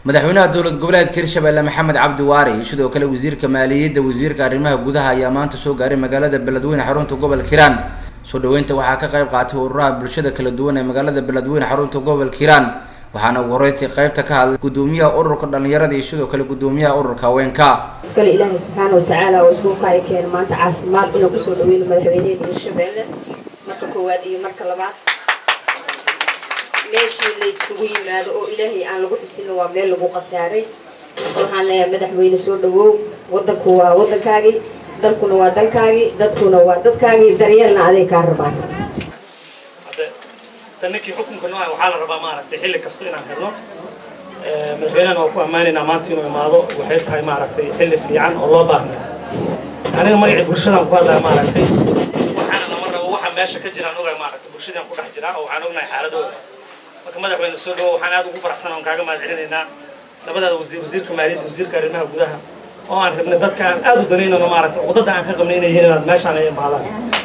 madaxweynaha dowlad goboleedka hirshabelle maxamed cabdi waare iyo sidoo kale wasiirka maaliyadda wasiirka arrimaha gudaha ayaa maanta soo gaaray magaalada beledweyne xarunta gobolka hiiraan soo dhaweynta waxaa ka qayb qaatay ururaha bulshada kala duwan ee magaalada beledweyne xarunta gobolka hiiraan waxaana ugu horeyntii qaybta ka hadlay gudoomiyaha ururka dhalinyarada iyo sidoo kale gudoomiyaha ururka haweenka iskale ilaahay subxaana watacaala oo iskuulka ay keen maanta caafimaad inuu kusoo dhaweyno madaxweyneheena hirshabelle marka koowaad iyo marka labaad meeshii la yskugu yimaado oo ilaahay aan lagu xusino waa meel lagu khasaaray waxaan leeyahay madaxweyne soo dhawow wadanku waa wadankaagii dalkuna waa dalkaagii dadkuna waa dadkaagii daryeelna aday kaa rabaan tan ninkii xukunka nooca waxaa la rabaa maaragtay xilli kasta inaan helno madaxweynehana waa ku ammaanaynaa maanta inuu imaado waxay tahay maaragtay xilli fiican oo loo baahnay aniga magacii bulshadaan ku hadlaya maaragtay waxaana lama rabo waxa meesha ka jiraan ogahay maaragtay bulshadaan ku dhex jiraa oo waxaan ognahay xaaladooda marka madaxweyne soo dhawo waxaan aad ugu faraxsan oon kaaga mahad celinaynaa labadaada wasiir wasiirka maaliyadda wasiirka arrimaha gudaha oo aan rabnay dadka aan aad u danaynano maaragtay cuqdada aan ka qabnay inay yihiin inaad meeshaan ay imaadaan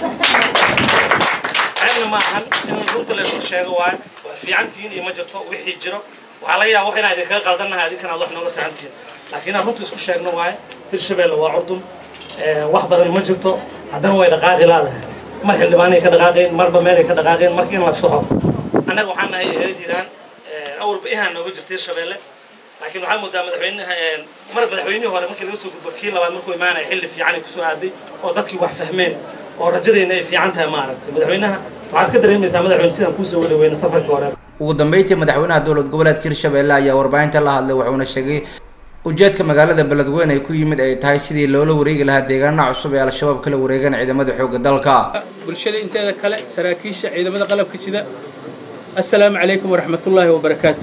ceebna ma ahan in runta la isku sheego waayo waa fiicantihiin iyo ma jirto wixii jiro waxaa laga yaaba wax inaan idinkaga qaldannahay adinkana aad wax nooga saxantihiin laakiin inaan runta isku sheegno waayo hirshabelle waa curdun wax badan ma jirto haddana way dhaqaaqi laadahay mar xildhibaanay ka dhaqaaqeen marba meelay ka dhaqaaqeen marka in la soxo annaga waxaan nahay reer hiiraan awalba ihaan nooga jirta hirshabelle laakiin waxaa moodaa madaxweynaha mar madaxweynihii hore markii laga soo gudbo kii labaad markuu imaanaya xilli fiican ay kusoo aaday oo dadkii wax fahmeen oo rajadeenna ay fiican tahay maaragtay madaxweynaha waxaad ka dareemaysaa madaxweyne sidaan kuusoo wadhaweyna safarkii hore ugu dambeyntii madaxweynaha dowlad goboleedka hirshabelle ayaa warbaahinta la hadlay wuxuuna sheegay ujeedka magaalada beledweyne ay ku yimid ay tahay sidii loola wareegi lahaa deegaanaha cusub ee al-shabaab kala wareegaan ciidamada xoogga dalka bulshada inteeda kale saraakiisha ciidamada qalabka sida assalaamu calaykum waraxmatullaahi wabarakaatu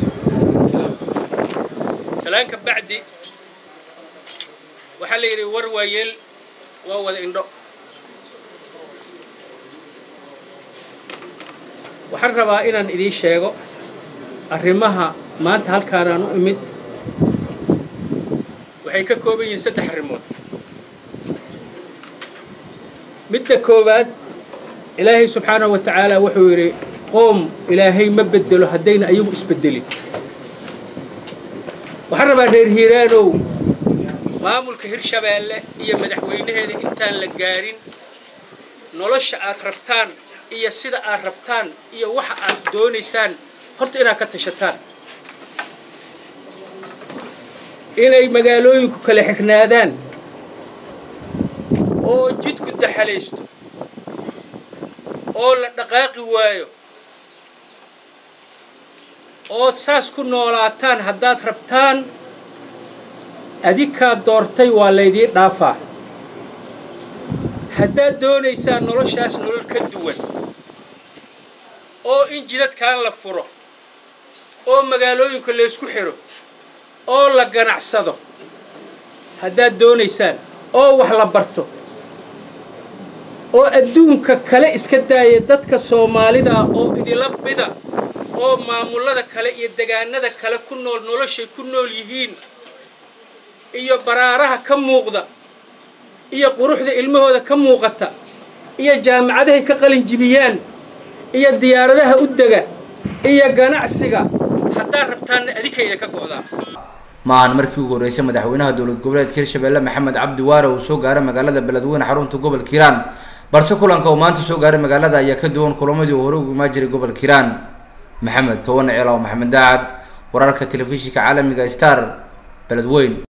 salaanka bacdi waxaa la yidhi war waayeel waa wada indho waxaan rabaa inaan idiin sheego arrimaha maanta halkaanaan u imid waxay ka kooban yihiin saddex arrimood midda koowaad ilaahay subxaanahu wa tacaala wuxuu yidhi qoom ilaahay ma bedelo haddayna ayagu isbedelin waxaan rabaa reer hiiraanow maamulka hirshabeelle iyo madaxweynaheeda intaan la gaarin nolosha aad rabtaan iyo sida aad rabtaan iyo waxa aad doonaysaan horta inaad ka tashataan inay magaalooyinku kala xignaadaan oo jidku daxalaysto oo la dhaqaaqi waayo ood saas ku noolaataan haddaad rabtaan adinkaa doortay waa laydii dhaafaa haddaad doonaysaan noloshaas nolol ka duwan oo in jidadkaan la furo oo magaalooyinka laysku xidho oo la ganacsado haddaad doonaysaan oo wax la barto oo adduunka kale iska daaya dadka soomaalida oo idila mida oo maamullada kale iyo degaanada kale ku nool noloshay ku nool yihiin iyo baraaraha ka muuqda iyo quruxda ilmahooda ka muuqata iyo jaamacadahay ka qalinjibiyaan iyo diyaaradaha u dega iyo ganacsiga haddaad rabtaanna adinkayna ka go'daa maahan markii ugu horreysay madaxweynaha dowlad goboleedka hirshabelle maxamed cabdi waare uu soo gaaray magaalada beledweyne xarunta gobolka hiiraan balse kulanka uu maanta soo gaaray magaalada ayaa ka duwan kulamadii uu hore ugu imaan jiray gobolka hiiraan maxamed toban cilaw maxamed daacad wararka telefishinka caalamiga star beledweyne